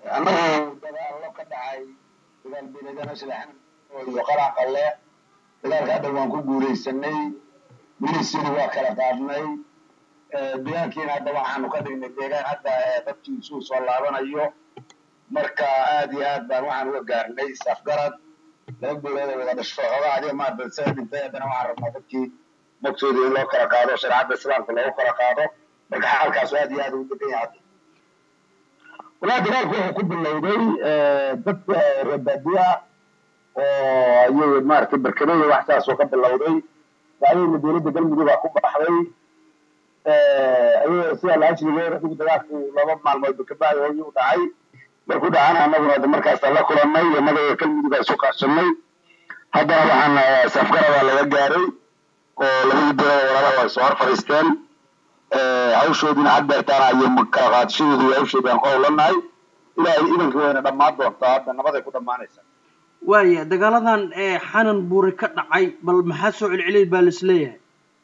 annagu dagaallo ka dhacay dagaal beeladana shalaxan iyo qarac qalle dagaalka hadda waan ku guulaysanay milisiri waa kala qaadnay deegaankiina hadda waxaanu ka dhignay deegaan hadda dadkiisuu soo laabanayo marka aad iyo aad baan waxaan uga gaarnay safgarad laba beelood oo wada dhasho xoogaa adiga maarata isaga dhintay haddana waxaan rabnaa dadkii magtooda in loo kala qaado shareecadda islaamka loogu kala qaado marka xaalkaas aad iyo aad ugu degan yahay hadda walaa dagaalku wuxuu ku bilowday dadka reebaadiya oo ayay maaragtay barkadaya wax saas oo ka bilowday bacdayna dowladda galmudug baa ku baxday ayagoo sida laajrigeed adigu dagaalku laba maalmood kabacdi hooyi u dhacay markuu dhacana annaguna de markaasa la kulannay innaga galmudug baa isu kaashanay haddana waxaan safgarada laga gaaray oo labadii beelood walaalaha ay soo hor fadhiisteen hawshoodiina had deertaana iyo kala qaadashadeedu iyo hawshoodii aan ku howlanahay ilaahay idankii wayna dhammaan doontaa hadda nabaday ku dhammaanaysaa waaya dagaaladan ee xanan buure ka dhacay bal maxaa soo celceliyay baa laisleeyahay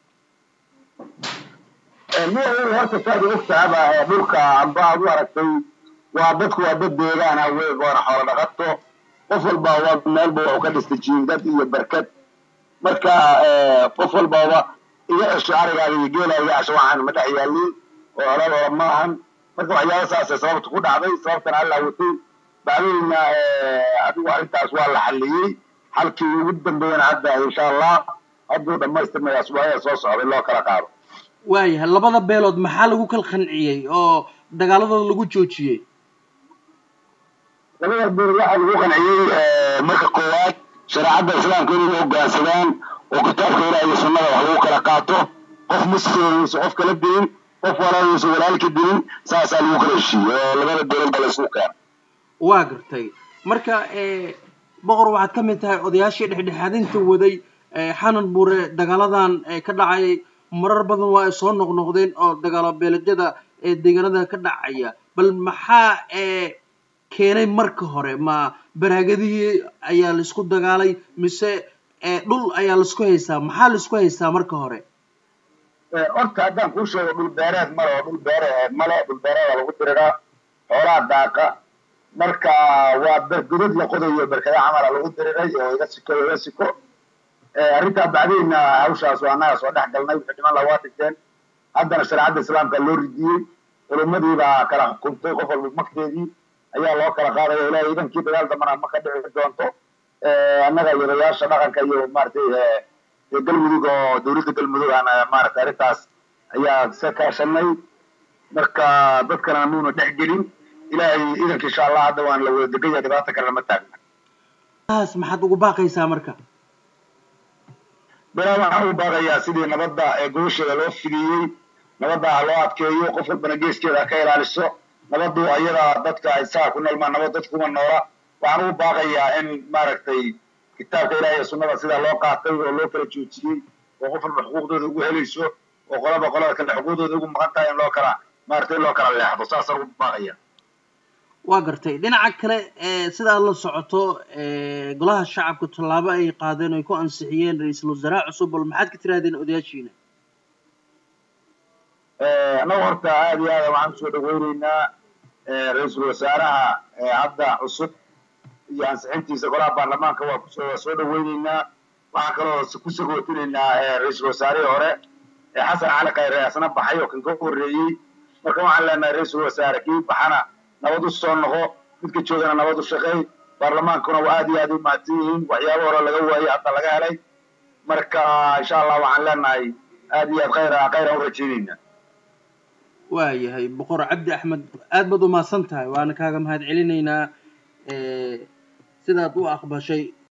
miya horta saad ogtahaba dhulka amba aad u aragtay waa dadku waa dad deegaan ah wey waana xoolo dhaqato qof walba waa meelba waxu ka dhistay jiingad iyo barkad marka qof walbaba iga cesho arigaaga iyo geelaa iga cesho waxaan ma dhex yaalin oo olol ola maahan marka waxyaaba saasay sababta ku dhacday sababtana alla watay bacdayna adigu arrintaas waa la xalliyey xalkii ugu dambeeyana hadda insha allah hadduu dhammaystirmaya asbuucyada soo socday loo kala qaado waayahay labada beelood maxaa lagu kala qanciyey oo dagaaladooda lagu joojiyey labada beelood waxaa lagu qanciyey marka koowaad shareecadda islaamka inay hoggaansadaan oo kitaabka ilaah iyo sunnada wax lagu kala qaato qof muslimisa qof kala dilin qof walaalisa walaalka dilin saasaa lagu kala heshiiyey oo labada beelood baa laysugu keena waa gartay marka boqor waxaad ka mid tahay odayaashii dhexdhexaadinta waday xanan buure dagaaladan ka dhacayay marar badan waa ay soo noqnoqdeen oo dagaalo beeledyada ee deegaanada ka dhacaya bal maxaa keenay marka hore ma baraagadihii ayaa laisku dagaalay mise dhul ayaa laisku haystaa maxaa laisku haystaa marka hore horta haddaan kuu sheego dhul beereed male oo dhul beereed male dhul beereeda lagu diriraa xoolaha daaqa marka waa godad la qodayo berkada camala lagu diriray oo iga siko iga siko arrintaa bacdayna hawshaas waa annaga soo dhex galnay wixii dhiman laha waa dhigteen haddana shareecadda islaamka loo ridiyey culummadii baa kala xukuntay qof walba magteedii ayaa loo kala qaadaya ilahay idankii dagaal dambana ma ka dhici doonto annaga iyo odayaasha dhaqanka iyo maaragtay galmudug oo dowladda galmudug aan maaragtay arrintaas ayaa iska kaashanay marka dadkana muuna dhex gelin ilaahay idanka insha allah hadda waan la wada degaya dhibaata kale lama taagna taas maxaad ugu baaqaysaa marka bilaa waxaan u baaqayaa sidii nabadda ee gobasheeda loo fidiyey nabadda ha loo adkeeyo qof walbana geeskeeda ha ka ilaaliso nabaddu ayada dadka isaga ku noolmaa nabad dadkuma noola waxaan ugu baaqayaa in maaragtay kitaabka ilaah iyo sunnada sidaa loo qaatay oo loo kala joojiyey oo qof walba xuquuqdooda ugu helayso oo qolaba qolada kale xuquuqdooda ugu maqan tahay in loo kala maaragtay in loo kala leexdo saasaan ugu baaqaya waa gartay dhinaca kale sidaad la socoto golaha shacabka tallaabo ay qaadeen ay ku ansixiyeen ra-iisul wasaaraha cusub bal maxaad ka tirahdeen odayaashiina annagu horta aad iyo aad waxaan usoo dhaweyneynaa ra-iisul wasaaraha hadda cusub iyo ansixintiisa golaha baarlamaanka waa kusoo soo dhaweyneynaa waxaan kaloo ku sagootinaynaa ra-iisul wasaarihii hore xasan cali khayre asna baxay oo kan ka horreeyey marka waxaan leenahay ra-iisul wasaare kii baxana nabad u soo noqo midka joogana nabad u shaqeey baarlamaankuna waa aad iyo aad u mahadsan yihiin waxyaaba hore laga waayey hadda laga helay marka insha allah waxaan leenahay aad iyo aad khayr khayran u rajaynaynaa waayahay boqor cabdi axmed aad baad umahadsan tahay waana kaaga mahad celinaynaa sidaad u aqbashay